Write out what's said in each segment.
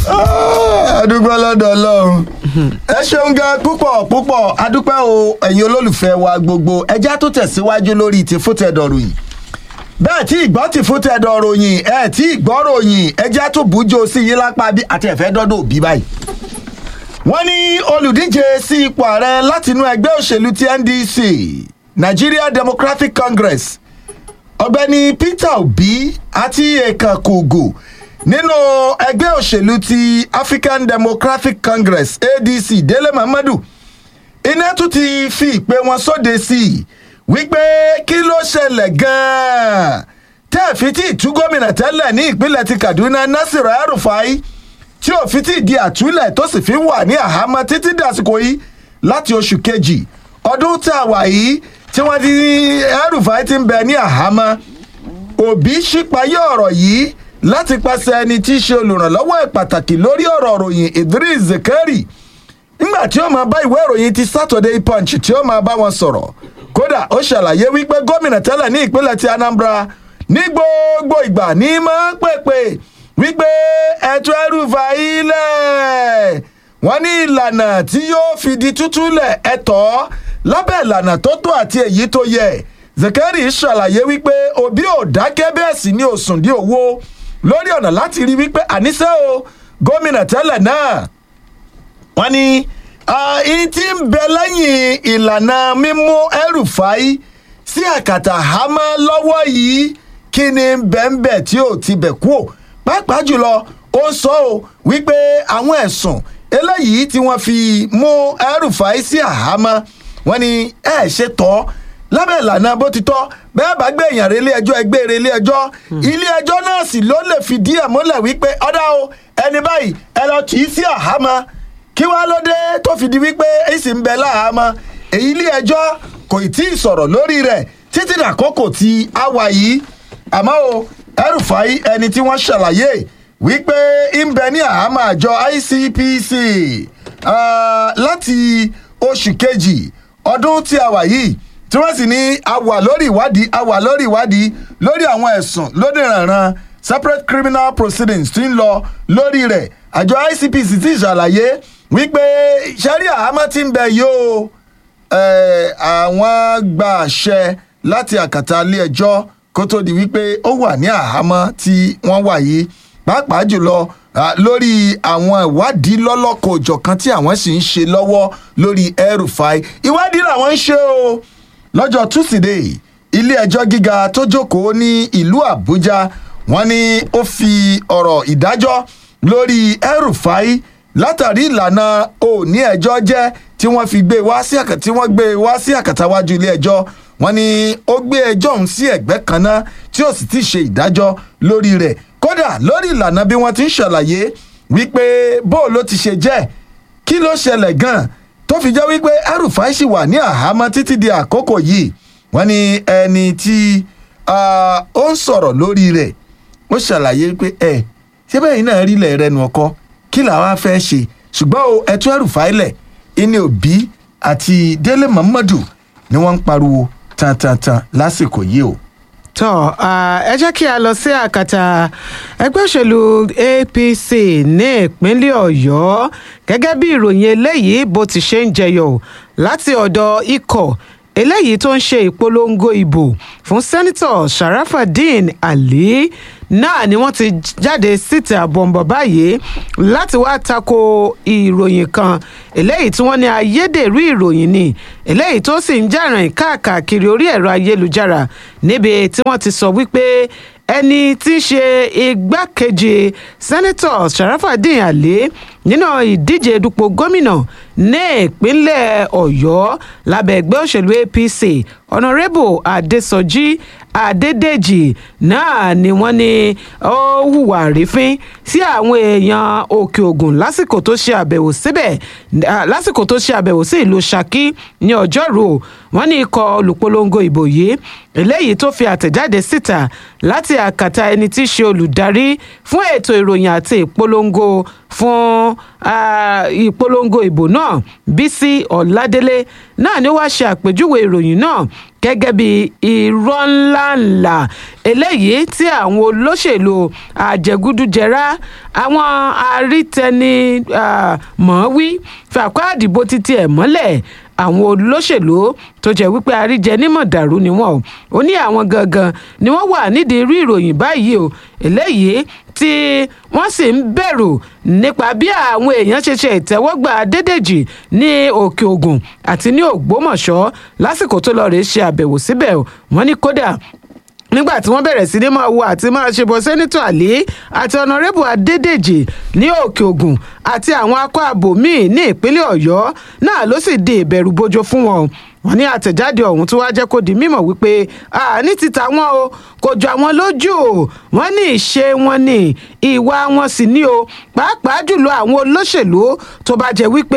adúpẹ́ lọ́dọ̀ ọlọ́run ẹ ṣeun gan púpọ̀ púpọ̀ adúpẹ́ o ẹ̀yin olólùfẹ́ wa gbogbo ẹjẹ́ tó tẹ̀síwájú lórí ti fútẹ̀dọ̀ ròyìn bẹ́ẹ̀ tí ìgbọ́ ti fútẹ̀dọ̀ ròyìn ẹ̀ tí ìgbọ́ ròyìn ẹjẹ́ tó bùjọ sí yín lápá bí àti ẹ̀fẹ́ dọ́dọ̀ òbí báyìí wọ́n ní olùdíje sí ipò ààrẹ látinú ẹgbẹ́ òṣèlú ti ndc nigeria democratic congress ọ̀gbẹ́ni peter obi àti èèkàn kògò nínú ẹgbẹ́ òṣèlú ti african democratic congress adc délé muhammadu iná tún ti fi ìpè wọn sóde sí i wípé kí ló ṣẹlẹ̀ gan-an tẹ́ ẹ̀ fi tí ìtú gómìnà tẹ́lẹ̀ ní ìpínlẹ̀ ti kaduna nasir el-rufai tí ò fi tí di àtúlẹ̀ tó sì fi wà ní àhámọ́ títí dàsìkò yìí láti oṣù kejì ọdún tá a wà yìí tí wọ́n ti el-rufai ti ń bẹ ní àhámọ́ òbí ṣípayé ọ̀rọ̀ yìí láti pàṣẹ ẹni tí í ṣe olùrànlọ́wọ́ ẹ̀ pàtàkì lórí ọ̀rọ̀ ròyìn idris zekari nígbà tí ó máa bá ìwé ìròyìn ti saturday punch tí ó máa bá wọn sọ̀rọ̀ kódà ó ṣàlàyé wípé gómìnà tẹ́lẹ̀ ní ìpínlẹ̀ ti anambra ní gbogbo ìgbà ní máa ń pèpè wípé ẹ̀tọ́ ẹrùfà ilẹ̀ wọ́n ní ìlànà tí yóò fi di tútú lẹ̀ ẹ̀tọ́ lábẹ́ ìlànà tó tó àti èyí tó yẹ zekari ṣàlàyé wípé òbí ò dákẹ́ bẹ́ẹ̀ sì ni òsùn dí owó lórí ọ̀nà láti rí wípé àníṣe o gómìnà tẹ́lẹ̀ náà wọ́n ní ìyí tí ń bẹ lẹ́yìn ìlànà mímú ẹrùfáì sí àkàtà hámọ́ lọ́wọ́ yìí kí ni bẹ́ẹ̀nbẹ́ẹ̀ tí ò ti bẹ̀ kú ò pàápàá jùlọ ó sọ ọ́ wípé àwọn ẹ̀sùn eléyìí tí wọ́n fi mú ẹrùfáì sí àhámọ́ wọ́n ní ẹ̀ ṣe tọ́ lábẹ́ ìlànà bó ti tọ́ bẹ́ẹ̀ bá gbé èèyàn relé ẹjọ́ ẹgbẹ́ relé ẹjọ́ ilé ẹjọ́ náà sì ló lè fìdí ẹ̀ múlẹ̀ wípé ọ̀dà o ẹni báyìí ẹ lọ tì í sí àhámọ́ kí wàá ló dé tó fi di wípé èsì ń bẹ láhàámọ́ èyí ilé ẹjọ́ kò tí ì sọ̀rọ̀ lórí rẹ̀ títí dàkókò tí a wà yìí àmọ́ o ẹrùfàì ẹni tí wọ́n ṣàlàyé wípé ń bẹ ní àhámọ́ àjọ icpc láti oṣù kejì ọdún tí a wà yìí tí wọ́n sì ní a wà lórí ìwádìí a wà lórí ìwádìí lórí àwọn ẹ̀sùn lórí ìrànràn separate criminal proceedings tí ń lọ lórí rẹ̀ àjọ icpc ti ṣàlàyé wípé sẹ́rí àhámọ́ ti ń bẹ yóò àwọn gba àṣẹ láti àkàtà ilé ẹjọ́ kó tó di wípé ó wà ní àhámọ́ tí wọ́n wà yìí pàápàá jùlọ lórí àwọn ìwádìí lọ́lọ́kọ̀ òjọ̀kan tí àwọn sì ń ṣe lọ́wọ́ lórí ẹrùfáì ìwádìí làwọn ń ṣe o lọ́jọ́ tusidee ilé ẹjọ́ gíga tó jókòó ní ìlú àbújá wọ́n ní ó fi ọ̀rọ̀ ìdájọ́ lórí ẹrùfáì látàrí ìlànà òní ẹjọ́ jẹ́ tí wọ́n fi gbé wá sí àkàtà tí wọ́n gbé wá sí àkàtàwájú ilé ẹjọ́ wọ́n ní ó gbé ẹjọ́ ọ̀hún sí ẹ̀gbẹ́ kan náà tí ó sì ti ṣe ìdájọ́ lórí rẹ̀ kódà lórí ìlànà bí wọ́n ti ń ṣàlàyé wípé bó ló ti ṣe jẹ́ kí ló ṣẹlẹ̀ gan-an tó fi jẹ́ wípé arúfáì sì wà ní àhámọ́ títí di àkókò yìí wọ́n ní ẹni tí ó ń sọ̀rọ̀ lórí rẹ̀ ó ṣàlàyé pé ẹ ṣé bẹ́ẹ̀ náà rí ilẹ̀ rẹ̀ nù ọkọ kí làwọn fẹ́ ṣe ṣùgbọ́n o ẹtú arúfáì lẹ̀ ìní òbí àti délé muhammadu ni wọ́n ń pariwo tantantan lásìkò yìí o tọ ẹ jẹ́ kí a lọ sí àkàtà ẹgbẹ́ òṣèlú apc ní ìpínlẹ̀ ọ̀yọ́ gẹ́gẹ́ bí ìròyìn eléyìí bó ti ṣe ń jẹyọ láti ọ̀dọ̀ ikọ̀ eléyìí tó ń ṣe ìpolongo ìbò fún sẹ́nitọ̀ sharafadeen ali náà ni wọ́n ti jáde síta bọ̀m̀bọ̀ báyìí láti wá tako ìròyìn kan eléyìí tí wọ́n ní ayédèrú ìròyìn ni eléyìí tó sì ń jàràn káàkiri orí ẹ̀rọ ayélujára níbi tí wọ́n ti sọ wípé ẹni tí í ṣe igbákejì sẹ́nitọ̀ sharafadeen ali nínú ìdíje dupò gómìnà ní ìpínlẹ̀ ọ̀yọ́ lábẹ́ ẹgbẹ́ òṣèlú apc ọ̀nàrẹ́bù adésọjí adédèjì náà ni wọ́n ní ó hùwà rífín sí àwọn èèyàn òkè ògùn lásìkò tó ṣe àbẹ̀wò síbẹ̀ lásìkò tó ṣe àbẹ̀wò sí ìlú saki ní ọjọ́rú wọ́n ní ikọ̀ olùpolongo ìbò yìí eléyìí tó fi àtẹ̀jáde síta láti àkàtà ẹni tí í ṣe olùdarí fún ètò ìròyìn àti ìpolongo fún ìpolongo ìbò náà náà bísí ọ̀ládélé náà ni ó wá ṣe àpèjúwe ìròyìn náà gẹ́gẹ́ bí irọ́ ńláńlá eléyìí tí àwọn olóṣèlú àjẹgúdújẹrá àwọn arítẹni ah, mọ̀ọ́wí fàkọ́ àdìbò títí ẹ̀ mọ́lẹ̀ àwọn olóṣèlú tó jẹ́ wípé àríjẹ nímọ̀ dàrú ni wọ́n o ó ní àwọn gangan ni wọ́n wà nídìí irú ìròyìn báyìí o eléyìí tí wọ́n sì ń bẹ̀rù nípa bí àwọn èèyàn ṣe ṣe ìtẹ́wọ́gbà Adédèjì ní Òkè Ògùn àti ní Ògbómọ̀ṣọ́ lásìkò tó lọ rèé ṣe àbẹ̀wò síbẹ̀ o wọ́n ní kódà nígbà tí wọ́n bẹ̀rẹ̀ sí ní máa wo àti máa ṣe bọ́ sẹ́nitọ̀ àlí àti ọ̀nàrẹ́bù adédèjì ní òkè ògùn àti àwọn akọ ààbò míì ní ìpínlẹ̀ ọ̀yọ́ náà ló sì di ìbẹ̀rù bojo fún wọn wọ́n ní àtẹ̀jáde ọ̀hún tó wá jẹ́ kó di mímọ̀ wípé ní ti tàwọn o kò jọ àwọn lójú o wọ́n ní ìṣe wọn ní ìwà wọn sì ní o pàápàá jùlọ àwọn olóṣèlú tó bá jẹ́ wípé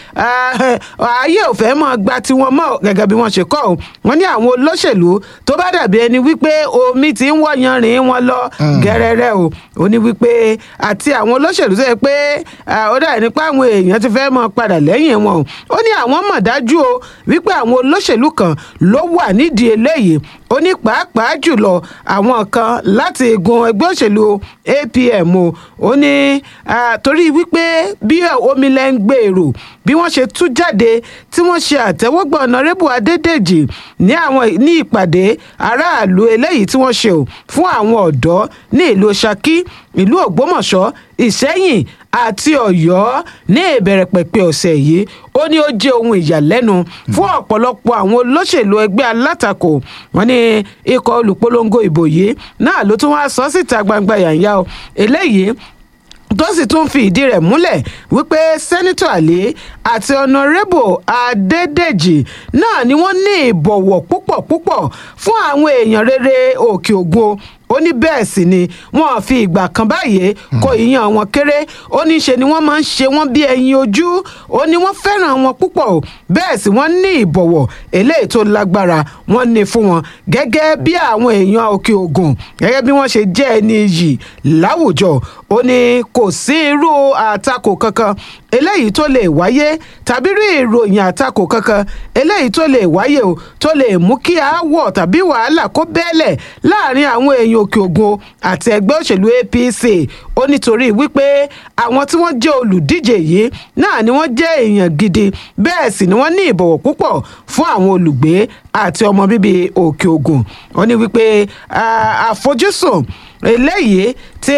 ayé ò fẹ́ mọ́ gba tiwọn mọ́ gẹ́gẹ́ bí wọ́n ṣe kọ́ o wọ́n ní àwọn olóṣèlú tó bá dàbí ẹni wípé omi ti ń wọ̀yan rìn wọn lọ gẹ́rẹ́rẹ́ o ó ní wípé àti àwọn olóṣèlú tó yẹ pé ó dà nípa àwọn èèyàn ti fẹ́ mọ́ padà lẹ́yìn wọn o ó ní àwọn mọ̀ dájú o wípé àwọn olóṣèlú kan ló wà nídìí eléyìí ó ní pàápàá jùlọ àwọn kan láti igun ẹgbẹ́ òṣèlú APM o ó ní torí wípé bí omi lẹ́ ń gbèrò bí wọ́n ṣe tú jáde tí wọ́n ṣe àtẹ́wọ́gbà ọ̀nàrẹ́bù adédèjì ní àwọn ní ìpàdé aráàlú eléyìí tí wọ́n ṣe o fún àwọn ọ̀dọ́ ní ìlú Ṣakí ìlú Ògbómọ̀ṣọ́ Ìṣẹ́yìn àti Ọ̀yọ́ ní ìbẹ̀rẹ̀ pẹ̀pẹ̀ ọ̀sẹ̀ yìí ó ní ó jẹ́ ohun ìyàlẹ́nu fún ọ̀pọ̀lọpọ̀ àwọn olóṣèlú ẹgbẹ́ alátakò wọn ní ikọ̀ olùpolongo ìbò yìí náà ló tún wá sọ síta gbangba yànyà o eléyìí tó sì tún fi ìdí rẹ̀ múlẹ̀ wípé sẹ́nitọ̀ àlè àti ọ̀nàrẹ́bù adédèjì náà ni wọ́n ní ìbọ̀wọ̀ púpọ̀ púpọ̀ fún àwọn èèyàn rere òkè ògùn ó ní bẹ́ẹ̀ sì ni wọ́n fi ìgbà kan báyìí kó ìyàn wọn kéré ó ní ṣe ni wọ́n máa ń ṣe wọ́n bí ẹyin ojú ó ní wọ́n fẹ́ràn wọn púpọ̀ o bẹ́ẹ̀ sì wọ́n ní ìbọ̀wọ̀ eléyìí tó lágbára wọ́n ní fún wọn gẹ́gẹ́ bí àwọn èèyàn òkè ògùn gẹ́gẹ́ bí wọ́n ṣe jẹ́ ẹni yìí láwùjọ ó ní kò sí irú àtakò kankan eléyìí tó lè wáyé tàbí rí ìròyìn àtakò kankan eléyìí tó lè wáyé o tó lè mú kí aáwọ̀ tàbí wàhálà kó bẹ́ẹ̀lẹ̀ láàrin àwọn èèyàn òkè ògùn àti ẹgbẹ́ òṣèlú APC ó nítorí wípé àwọn tí wọ́n jẹ́ olùdíje yìí náà ni wọ́n jẹ́ èèyàn gidi bẹ́ẹ̀ sì ni wọ́n ní ìbọ̀wọ̀ púpọ̀ fún àwọn olùgbé àti ọmọ bíbí òkè ògùn ó ní wípé àfojúsùn eléyìí tí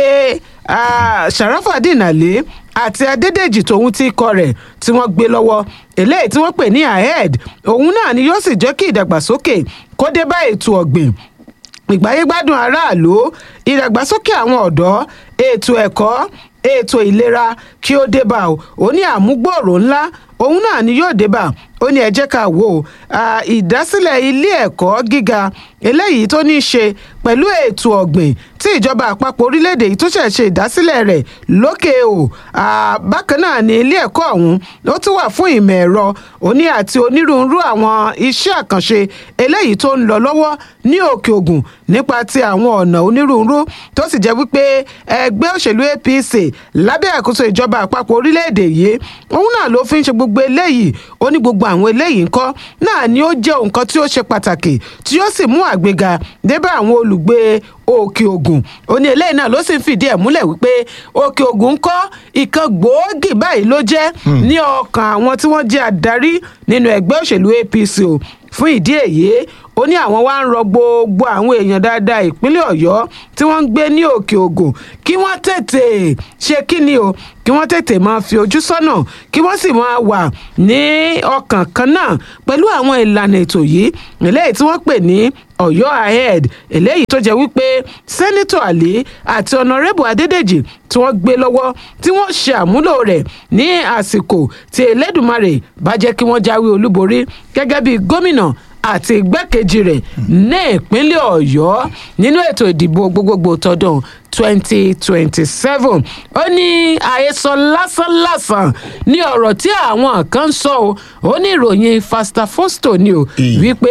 Sharafadeen Ali àti Adédèjì tòun tí ikọ̀ rẹ̀ tí wọ́n gbé lọ́wọ́ eléyìí tí wọ́n pè ní ahead òun náà ni yóò sì jẹ́ kí ìdàgbàsókè kó dé bá ètò ọ̀gbìn ìgbáyégbádùn aráàlú ìdàgbàsókè àwọn ọ̀dọ́ ètò ẹ̀kọ́ ètò ìlera kí ó dé bá o ó ní àmúgbòòrò ńlá òun náà ni yóò dé bá ó ní ẹ jẹ́ ká wò ó ìdásílẹ̀ ilé ẹ̀kọ́ gíga eléyìí tó ní í ṣe pẹ̀lú ètò ọ̀gbìn tí ìjọba àpapọ̀ orílẹ̀-èdè yìí tó ṣẹ̀ ṣe ìdásílẹ̀ rẹ̀ lókè o bákan náà ni ilé ẹ̀kọ́ ọ̀hún ó tún wà fún ìmọ̀ ẹ̀rọ òní àti onírúurú àwọn iṣẹ́ àkànṣe eléyìí tó ń lọ lọ́wọ́ ní òkè ògùn nípa ti àwọn ọ̀nà onírúurú tó sì jẹ́ wípé ẹgbẹ́ òṣèlú APC lábẹ́ àkóso ìjọba àpapọ̀ orílẹ̀-èdè yìí òun náà ló fi ń ṣe gbogbo eléyìí ó ní gbogbo àwọn eléyìí ńkọ́ náà ni ó jẹ́ nǹkan tí ó ṣe pàtàkì tí ó sì mú àgbéga débà àwọn olùgbé òkè ògùn ó ní eléyìí náà ló sì ń fìdí ẹ̀ múlẹ̀ wípé òkè ògùn ń kọ́ ìkan gbòógì báyìí ló jẹ́ ní ọkàn àwọn tí wọ́n jẹ́ adarí nínú ẹgbẹ́ òṣèlú APC o fún ìdí èyí ó ní àwọn wá ń rọ gbogbo àwọn èèyàn dáadáa ìpínlẹ̀ ọ̀yọ́ tí wọ́n ń gbé ní òkè ògùn kí wọ́n tètè ṣe kí ni o kí wọ́n tètè máa fi ojú sọ́nà kí wọ́n sì máa wà ní ọkàn kan náà pẹ̀lú àwọn ìlànà ètò yìí eléyìí tí wọ́n pè ní ọ̀yọ́ ahead eléyìí tó jẹ́ wípé sẹ́nitọ̀ àlí àti ọ̀nàrẹ́bù adédèjì tí wọ́n gbé lọ́wọ́ tí wọ́n ṣe àmúlò rẹ̀ ní àsìkò tí elédùmarè bá jẹ́ kí wọ́n jáwé olúborí gẹ́gẹ́ bí gómìnà àti igbákejì rẹ̀ ní ìpínlẹ̀ ọ̀yọ́ nínú ètò ìdìbò gbogbogbò tọdún twenty twenty seven ó ní àhesọ lásánlásán ní ọ̀rọ̀ tí àwọn kan ń sọ o ó ní ìròyìn fasta fosto ni o wípé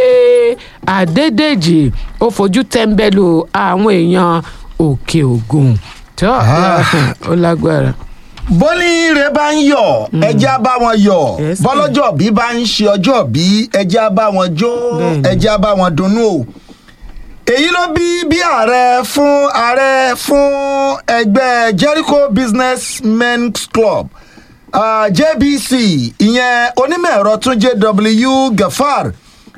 adédèjì ó fojú tẹ́ńbẹ́lú àwọn èèyàn òkè ògùn tó ó lágbára. bọ́líire bá ń yọ̀ ẹja bá wọn yọ̀ Yes, bọ́lọ́jọ́ bí bá ń ṣe ọjọ́ bí ẹja bá wọn jó Bẹ́ẹ̀ni. ẹja bá wọn dunnú o èyí ló bí bí ààrẹ fún ààrẹ fún ẹgbẹ́ Jericho Business Men's Club uh, JBC ìyẹn onímọ̀ ẹ̀rọ tún JW Gafar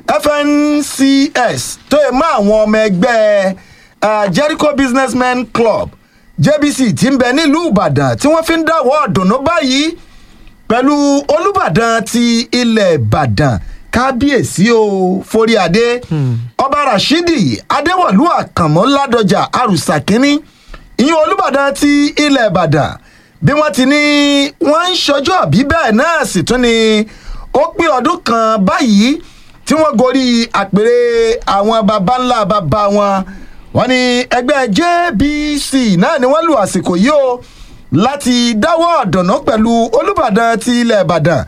FNCS tó yẹ mọ́ àwọn ọmọ ẹgbẹ́ uh, Jericho Businessmen Club JBC tí ń bẹ nílùú Ìbàdàn tí wọ́n fi ń dáwọ́ ọ̀dùnnú báyìí pẹ̀lú olùbàdàn ti ilẹ̀ ìbàdàn kábíyèsí o foríadé ọba rashidi adéwọ̀lú àkànmọ́ ládọjà àrùsà kínní ìyẹn olùbàdàn ti ilẹ̀ ìbàdàn bí wọ́n ti ní wọ́n ń ṣọjọ́ àbí bẹ́ẹ̀ náà sì tún ni ó pé ọdún kan báyìí tí wọ́n gorí àpèrè àwọn baba ńlá baba wọn wọ́n ní ẹgbẹ́ jbc náà ni wọ́n lu àsìkò yìí o láti dáwọ́ ọ̀dọ̀nà pẹ̀lú olùbàdàn ti ilẹ̀ ìbàdàn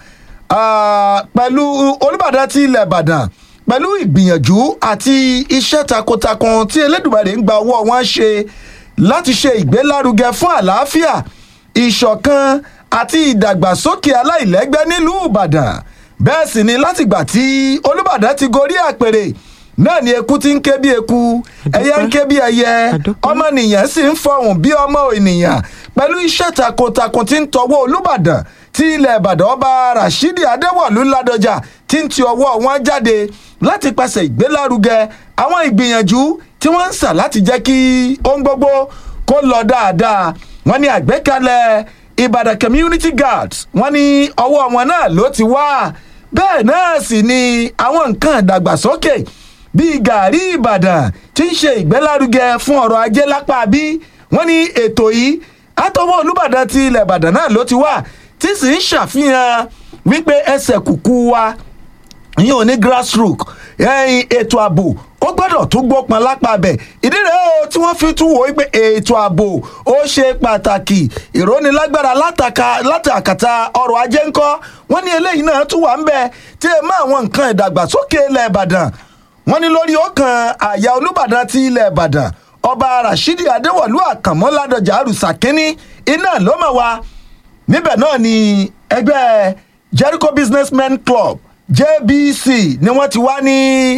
ah, pẹ̀lú olùbàdàn ti ilẹ̀ ìbàdàn pẹ̀lú ìgbìyànjú àti iṣẹ́ takuntakun tí elédùmarè ń gba ọwọ́ wọn ṣe láti ṣe ìgbélárugẹ fún àlàáfíà ìṣọ̀kan àti ìdàgbàsókè aláìlẹ́gbẹ́ nílùú ìbàdàn bẹ́ẹ̀ sì ni látìgbà tí olùbàdàn ti gorí àpèrè náà ni eku ti ń ké bí eku ẹyẹ ń ké bí ẹyẹ Àdúpẹ́. ọmọnìyàn sì ń fọhùn bí ọmọ ènìyàn pẹ̀lú iṣẹ́ takuntakun tí ń tọwọ́ olùbàdàn tí ilẹ̀ ìbàdàn ọba rashidi adéwọ̀lú ládọjà tí ń ti ọwọ́ wọn jáde láti pàṣẹ ìgbélárugẹ àwọn ìgbìyànjú tí wọ́n ń sà láti jẹ́ kí ohun gbogbo kó lọ dáadáa wọ́n ní àgbékalẹ̀ ìbàdàn community guards wọ́n ní ọwọ́ wọn náà ló ti wá bẹ́ẹ̀ náà sì ni àwọn nǹkan ìdàgbàsókè bíi gàárì ìbàdàn tí ń ṣe ìgbélárugẹ fún ọrọ̀ ajé lápá bí wọ́n ní ètò yìí àtọwọ́ olùbàdàn ti ilẹ̀ ìbàdàn náà ló ti wà tí sì ń ṣàfihàn wípé ẹsẹ̀ kùkú wa yín ò ní grassroot ẹyin ètò ààbò ó gbọ́dọ̀ tún gbópọn lápá bẹ̀ ìdí rẹ̀ o tí wọ́n fi tún wò ó pé ètò ààbò ó ṣe pàtàkì ìrónilágbára látàkà látàkàtà ọrọ̀ ajé ńkọ́ wọ́n ní eléyìí náà tún wà ń bẹ̀ tí ẹ mọ àwọn nǹkan ìdàgbàsókè ilẹ̀ ìbàdàn wọ́n ní lórí ọkàn àyà olùbàdàn ti ilẹ̀ ìbàdàn ọba rashidi adéwọ̀lú àkànmọ́ ládọjà àrùsà kínní iná ló mọ̀ wá níbẹ̀ náà ni ẹgbẹ́ jericho businessmen club jbc ni wọ́n ti wá ní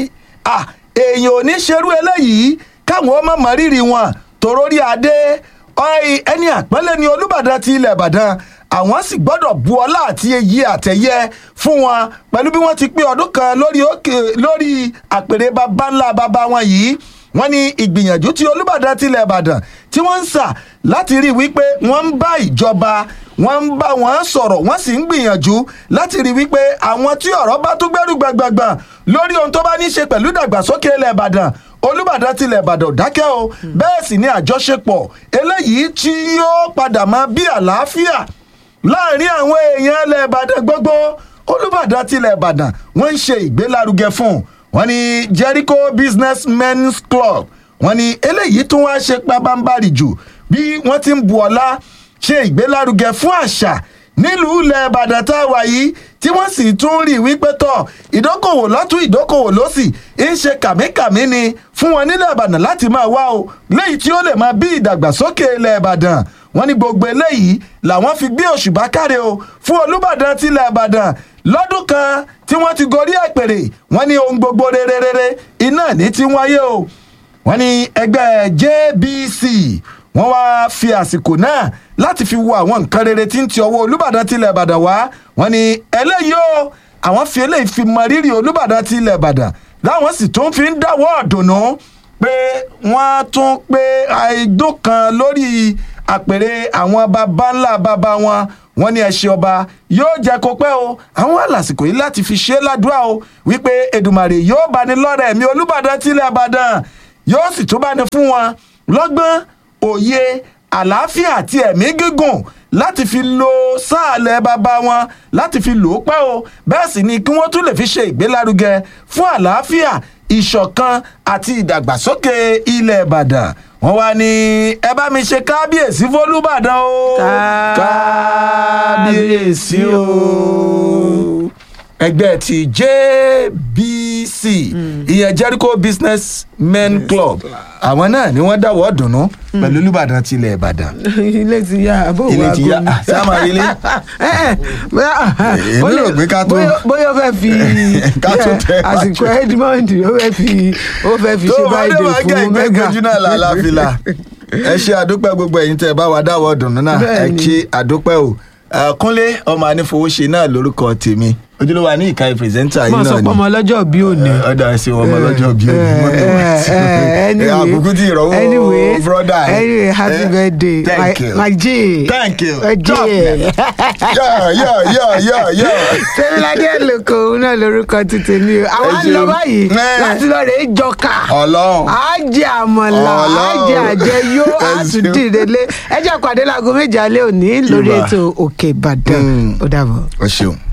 à èèyàn ò ní ṣerú eléyìí káwọn ọmọ mọ rírì wọn torórí adé ọ̀ì ẹni àpọ́nlé ni olùbàdàn ti ilẹ̀ ìbàdàn àwọn sì gbọ́dọ̀ bu ọlá àti èyí àtẹ̀yẹ fún wọn pẹ̀lú bí wọ́n ti pé ọdún kan lórí òkè lórí àpèrè baba ńlá baba wọn yìí wọ́n ní ìgbìyànjú tí olùbàdàn tilẹ̀ ìbàdàn tí wọ́n ń sà láti rí i wípé wọ́n ń bá ìjọba wọ́n ń bá wọn sọ̀rọ̀ wọ́n sì ń gbìyànjú láti rí i wípé àwọn tí ọ̀rọ̀ bá tún gbẹ́rù gbàngbàngbàn lórí ohun tó bá ní í ṣe pẹ̀lú ìdàgbàsókè ilẹ̀ ìbàdàn olùbàdàn tilẹ̀ ìbàdàn ò dákẹ́ o bẹ́ẹ̀ sì ni àjọṣepọ̀ eléyìí tí yóò padà máa bí àlàáfíà láàrin àwọn èèyàn ilẹ̀ ìbàdàn gbogbo olùbàdàn tilẹ̀ ìbàdàn wọ́n ń ṣe ìgbélárugẹ fún un wọ́n ní jericho business men's club wọ́n ní eléyìí tún wá ṣe pabambarì jù bí wọ́n ti ń bu ọlá ṣe ìgbélárugẹ fún àṣà nílùú ilẹ̀ ìbàdàn tá a wà yìí tí wọ́n sì tún rí wípé tọ̀ ìdókòwò lọ́tún ìdókòwò lọ́sì ń ṣe kàmíkàmí ni fún wọn nílẹ̀ ìbàdàn láti máa wá o léyìí tí ó lè máa bí ìdàgbàsókè ilẹ̀ ìbàdàn wọ́n ní gbogbo eléyìí làwọn fi gbé òṣùbà káre o fún olùbàdàn tilẹ̀ ìbàdàn lọ́dún kan tí wọ́n ti gorí àpèrè wọ́n ní ohun gbogbo rere rere iná ní ti wáyé o wọ́n ní ẹgbẹ́ jbc wọ́n wá fi àsìkò náà láti fi wo àwọn nǹkan rere tí ń ti ọwọ́ olùbàdàn tilẹ̀ ìbàdàn wá wọ́n ní eléyìí o àwọn fi eléyìí fi mọ rírì olùbàdàn tilẹ̀ ìbàdàn láwọn sì tún fi ń dáwọ́ ọ̀dùnnú pé wọ́n tún pé àìdún kan lórí àpèrè àwọn baba ńlá baba wọn wọn ní ẹṣẹ ọba yóò jẹ kó pẹ́ o àwọn àlàsìkò yìí láti fi ṣe é ládùúrà o wípé èdùmàrè yóò bá ní lọ́rẹ̀ ẹ̀mí olùbàdàn tilẹ̀ ìbàdàn yóò sì tún bá ní fún wọn lọ́gbọ́n òye àlàáfíà àti ẹ̀mí gígùn láti fi lo sáàlẹ̀ bàbá wọn láti fi lò ó pẹ́ o bẹ́ẹ̀ sì ni kí wọ́n tún lè fi ṣe ìgbélárugẹ fún àlàáfíà ìṣọ̀kan àti ìdàgbàsókè ilẹ̀ ìbàdàn wọ́n wá ní ẹ bá mi ṣe kábíyèsí fọlúbàdàn o kábíyèsí o ẹgbẹ́ ti jbc jbc ìyẹn jericho business men club àwọn náà ni wọ́n dáwọ́ dùnú pẹ̀lú olùbàdàn tilẹ̀ ìbàdàn ilé ti yá àbó Ilé wa ti yá. gómìn. Ah, ṣé a máa rí ilé? Ẹ, ẹ, bóyá Èmi ó lè- rò pé ká tó- bóyá- bóyá ó fẹ́ fi Ká tó ẹ, tẹ̀ wájú. àsìkò edmond ó fẹ́ fi ó fẹ́ fi tó ṣe o bá dé báyìí wá fún gẹ̀gẹ́ mega kojú náà lálàáfíà ẹ ṣe àdúpẹ́ gbogbo ẹ̀yin tẹ́ ẹ bá wa dáwọ́ dùnú náà ẹ Bẹ́ẹ̀ni. kí àdúpẹ́ o Eh, kúnlé ọmọ anífowóṣe náà lórúkọ tèmi ojúlówó àní ìka pírẹsẹ́ńtà yìí mọ̀ sọ náà pé ọmọ ni ọlọ́jọ́ bí òní. ọ̀dà ẹ̀sìn ọmọ ọlọ́jọ́ bí Eh, eh, eh, anyway, àbùkù tí ìrọ̀wọ́ anyway, brọ́dà ẹ̀. anyway happy Eh, birthday thank my, you. my G Thank you. my G yọ yọ yọ yọ yọ. tẹ́lifíládé ẹ̀lòkò òun náà lórúkọ ti tèmi o àwọn Ẹ ń lọ ṣeun. báyìí Eh. láti lọ rèé jọkà ọlọ́run àjẹ àmọ̀là Ọlọ́run. àjẹ àjẹyó Ẹ ṣeun. àtúndìrẹ́lé ẹ jẹ́ pàdé láago méje alẹ́ òní lórí Ìbà. ètò òkè ìbàdàn Mm. ó dàbọ̀. o ṣeun.